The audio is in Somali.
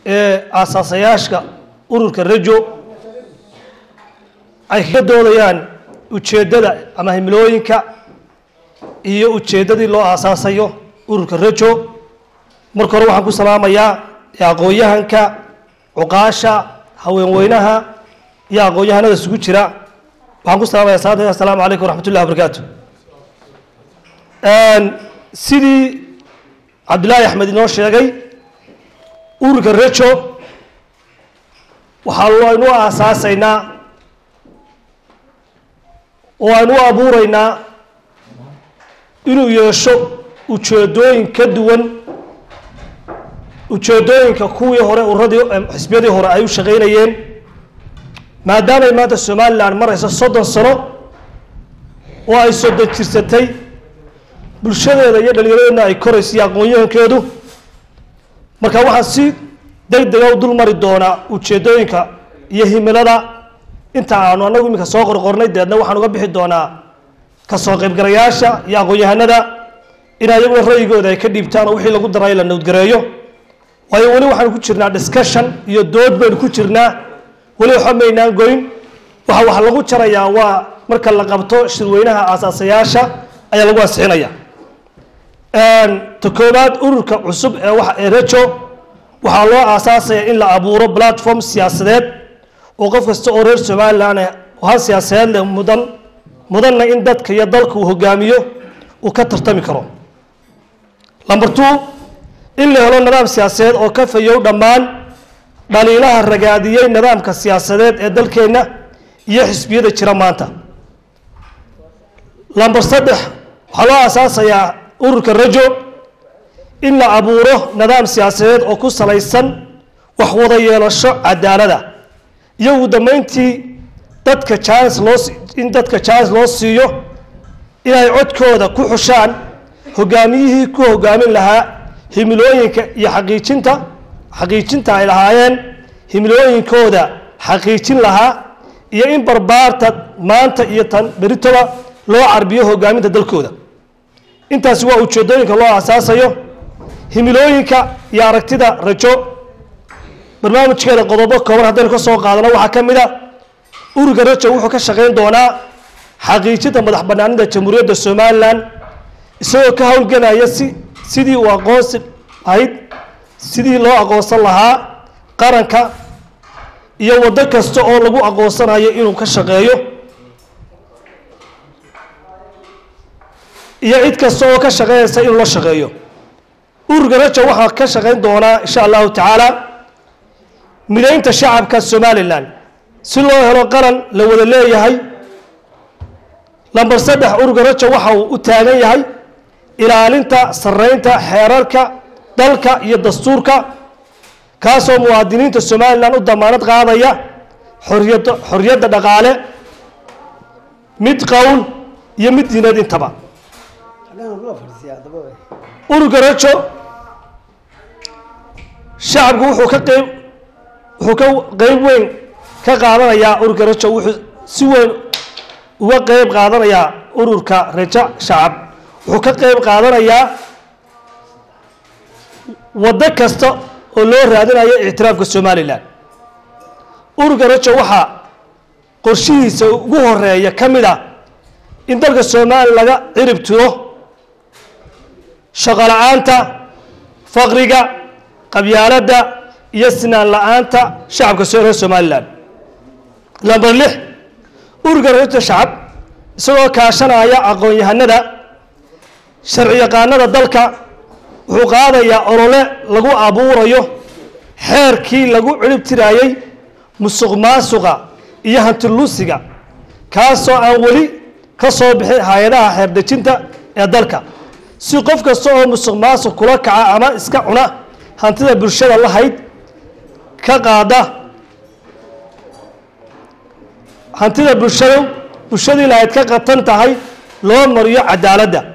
ee aasaasayaashka ururka rajo ay kaga doodayaan ujeeddada ama himilooyinka iyo ujeeddadii loo aasaasayo ururka rajo marka hore waxaan ku salaamayaa aqoon-yahanka cuqaasha haweenweynaha iyo aqoon-yahanada isugu jira waxaan ku salamaya salaata assalaamu calaykum waraxmat ullahi wabarakaatu sidii cabdillaahi axmed inoo sheegay ururka rejo waxaa aynu u aasaasaynaa oo aynu u abuuraynaa inuu yeesho ujeedooyin ka duwan ujeedooyinka kuwii hore uradii xisbiyadii hore ay u shaqaynayeen maadaamay maanta somalilan marayso soddon sano oo ay soddon jirsatay bulshadeeda iyo dhallinyaradeenna ay korayso iyo aqoon-yahankeedu marka waxaan si deg dega u dul mari doonaa ujeeddooyinka iyo himilada inta aanu annagu iminka soo qorqornay deedna waxaan uga bixi doonaa kasoo qaybgalayaasha iyo aqoon-yahanada in ayaguna ra'yigooda ay ka dhiibtaan oo wixii lagu daray la nowdgareeyo waayo weli waxaanu ku jirnaa discussion iyo dood baynu ku jirnaa weli waxba maynaan goyn waxa wax lagu jarayaa waa marka la qabto shirweynaha aasaasayaasha ayaa lagu ansixinaya ta koowaad ururka cusub ee wa ee rejo waxaa loo aasaasaya in la abuuro platform siyaasadeed oo qof kasta oo reer somalilan oo hal siyaasadeed leh mudan mudanna in dadka iyo dalka uu hogaamiyo uu ka tartami karo number two in la helo nidaam siyaasadeed oo ka fayow dhammaan dhaliilaha ragaadiyey nidaamka siyaasadeed ee dalkeenna iyo xisbiyada jira maanta number saddex waxaa loo aasaasayaa ururka rajo in la abuuro nidaam siyaasadeed oo ku salaysan wax wada yeelasho cadaalada iyo ugu dambeyntii dadka jans loo in dadka jans loo siiyo inay codkooda ku xushaan hogaamiyihii ku hogaamin lahaa himilooyinka iyo xaqiijinta xaqiijinta ay lahaayeen himilooyinkooda xaqiijin lahaa iyo in barbaarta maanta iyo tan beritoba loo carbiyo hogaaminta dalkooda intaasi waa ujeedooyinka loo aasaasayo himilooyinka iyo aragtida rajo barnaamijkeeda qodobo kooban haddaynu ka soo qaadano waxaa ka mid a ururka rajo wuxuu ka shaqayn doonaa xaqiijinta madax banaanida jamhuuriyadda somalilan isagoo ka howlgelaya si sidii uu aqoonsi ahayd sidii loo aqoonsan lahaa qaranka iyo waddo kasta oo lagu aqoonsanayo inuu ka shaqeeyo iyo cid kasta oo ka shaqeynaysa inuu la shaqeeyo ururka rajo waxaa ka shaqayn doonaa insha allahu tacaala mideynta shacabka somalilan si loo helo qaran la wada leeyahay lamber saddex ururka rajo waxa uu u taagan yahay ilaalinta sareynta xeerarka dalka iyo dastuurka kaasoo muwaadiniinta somalilan u damaanad qaadaya xoriyad xoriyadda dhaqaale mid qowl iyo mid diineed intaba ururka rajo shacabku wuxuu ka qeyb wuxuu ka qeyb weyn ka qaadanayaa ururka rajo wuxuu si weyn uga qeyb qaadanayaa ururka rajo shacab wuxuu ka qeyb qaadanayaa waddo kasta oo loo raadinayo ictiraafka somalilan ururka rajo waxaa qorshihiisa ugu horeeya ka mid ah in dalka somalilan laga cirib tiro shaqo la-aanta faqriga qabyaaladda iyo sinaan la-aanta shacabka soo reer somalilan lamber lix ururka rajo shacab isagoo kaashanaya aqoon-yahanada sharci yaqaanada dalka wuxuu qaadayaa olole lagu abuurayo xeerkii lagu cirib tiraayey musuq maasuqa iyo hantilusiga kaasoo aan weli ka soo bixin hay-adaha xeerdejinta ee dalka si qof kasta oo musuq maasuq kula kaca ama iska cuna hantida bulshada lahayd ka qaada hantida bulshada bulshadii lahayd ka qatan tahay loo mariyo cadaaladda